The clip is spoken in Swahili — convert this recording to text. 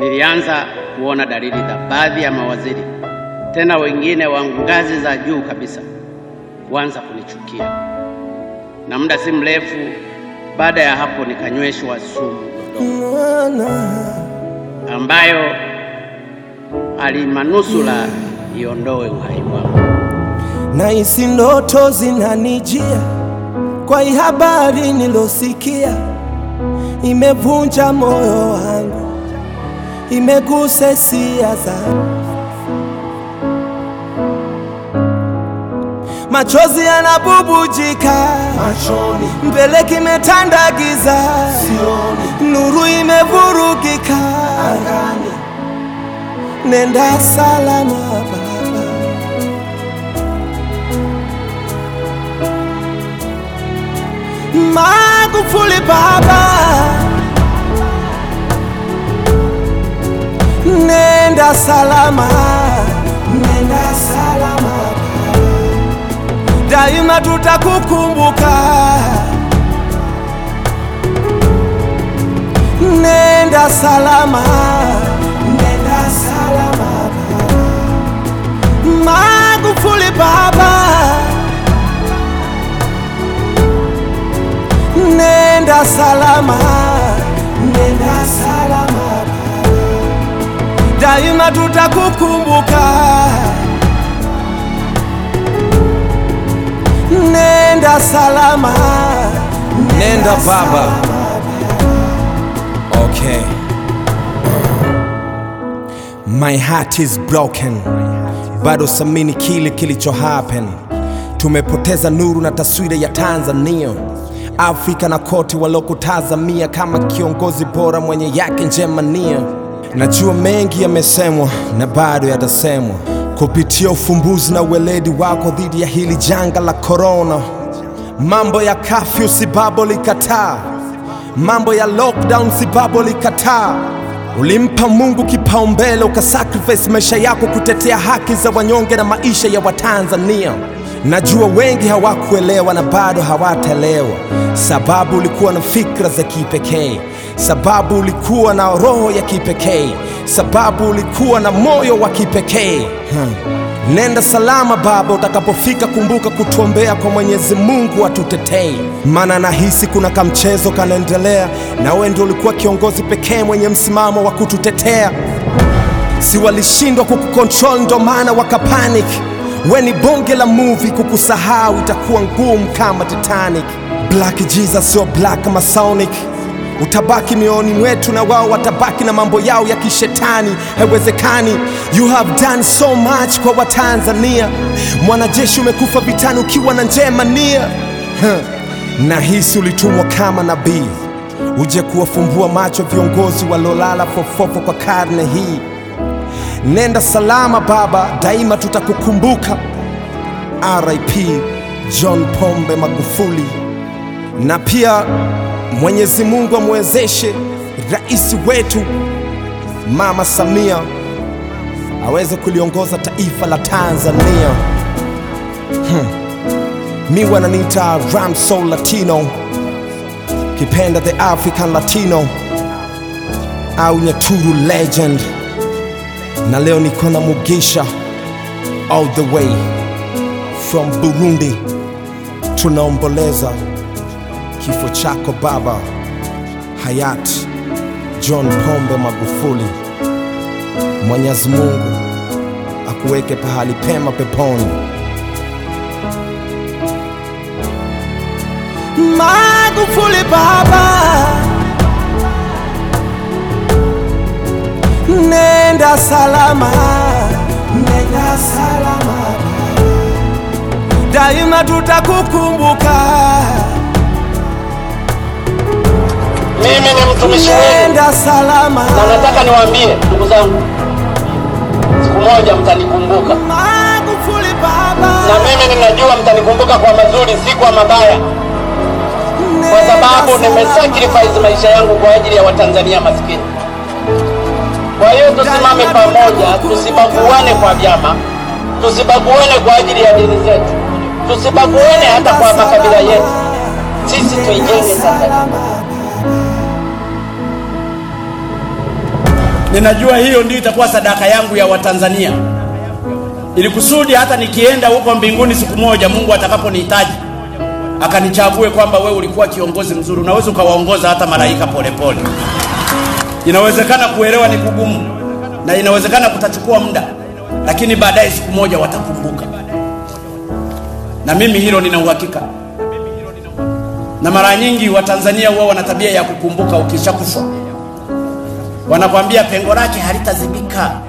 nilianza kuona dalili za baadhi ya mawaziri, tena wengine wa ngazi za juu kabisa, kuanza kunichukia, na muda si mrefu baada ya hapo nikanyweshwa sumu Dodoma ambayo alimanusula iondoe uhai wangu. na hisi ndoto zinanijia kwa hii habari nilosikia, imevunja moyo wangu, imegusa hisia zangu, machozi yanabubujika machoni mbele kimetanda giza, sioni nuru imevurugika. angani Nenda salama Baba, Magufuli Baba, nenda salama, nenda salama Baba, daima tutakukumbuka. Nenda salama, nenda salama Baba, Magufuli Baba, nenda salama, nenda salama Baba, daima tutakukumbuka. Nenda salama, Nenda Baba. Okay. My heart is broken. Bado samini kile kilicho happen. Tumepoteza nuru na taswira ya Tanzania, Afrika na kote walokutazamia kama kiongozi bora mwenye yake njema nia. Najua mengi yamesemwa na bado yatasemwa kupitia ufumbuzi na uweledi wako dhidi ya hili janga la korona. Mambo ya kafyu sibabo likataa, mambo ya lockdown sibabo likataa. Ulimpa Mungu kipaumbele, ukasacrifice maisha yako kutetea haki za wanyonge na maisha ya Watanzania. Najua wengi hawakuelewa na bado hawataelewa, sababu ulikuwa na fikra za kipekee, sababu ulikuwa na roho ya kipekee, sababu ulikuwa na moyo wa kipekee hmm. Nenda salama baba, utakapofika kumbuka kutuombea kwa Mwenyezi Mungu atutetee, maana nahisi kuna kamchezo kanaendelea, na wewe ndio ulikuwa kiongozi pekee mwenye msimamo wa kututetea. Si walishindwa kukukontrol, ndo maana wakapanic. We ni bonge la movie, kukusahau itakuwa ngumu kama Titanic. Black Jesus sio black Masonic utabaki mioyoni mwetu na wao watabaki na mambo yao ya kishetani. Haiwezekani. You have done so much kwa Watanzania. Mwanajeshi umekufa vitani ukiwa na njema nia. Huh. Nahisi ulitumwa kama nabii uje kuwafumbua macho viongozi walolala fofofo kwa karne hii. Nenda salama baba, daima tutakukumbuka. RIP John Pombe Magufuli na pia Mwenyezi Mungu amwezeshe rais wetu Mama Samia aweze kuliongoza taifa la Tanzania. Hmm. Mi wananiita Ramsoul Latino, kipenda the African Latino au Nyaturu legend, na leo niko na Mugisha all the way from Burundi, tunaomboleza kifo chako baba hayati John Pombe Magufuli. Mwenyezi Mungu akuweke pahali pema peponi. Magufuli Baba, nenda salama, nenda salama Baba, daima tutakukumbuka. Mimi ni mtumishi wenu Nenda salama, na nataka niwaambie ndugu zangu, siku moja mtanikumbuka, Magufuli Baba, na mimi ninajua mtanikumbuka kwa mazuri, si kwa mabaya, kwa sababu nimesacrifice maisha yangu kwa ajili ya Watanzania maskini. Kwa hiyo tusimame pamoja, tusibaguane kwa vyama, tusibaguane kwa ajili ya dini zetu, tusibaguane hata kwa makabila yetu. Sisi tuijenge Tanzania. Ninajua hiyo ndio itakuwa sadaka yangu ya Watanzania, ili kusudi hata nikienda huko mbinguni siku moja, Mungu atakaponihitaji akanichague kwamba wewe ulikuwa kiongozi mzuri, unaweza ukawaongoza hata malaika polepole. Inawezekana kuelewa ni kugumu, na inawezekana kutachukua muda, lakini baadaye siku moja watakumbuka, na mimi hilo nina uhakika. Na mara nyingi Watanzania huwa wana tabia ya kukumbuka ukishakufa, wanakwambia pengo lake halitazibika.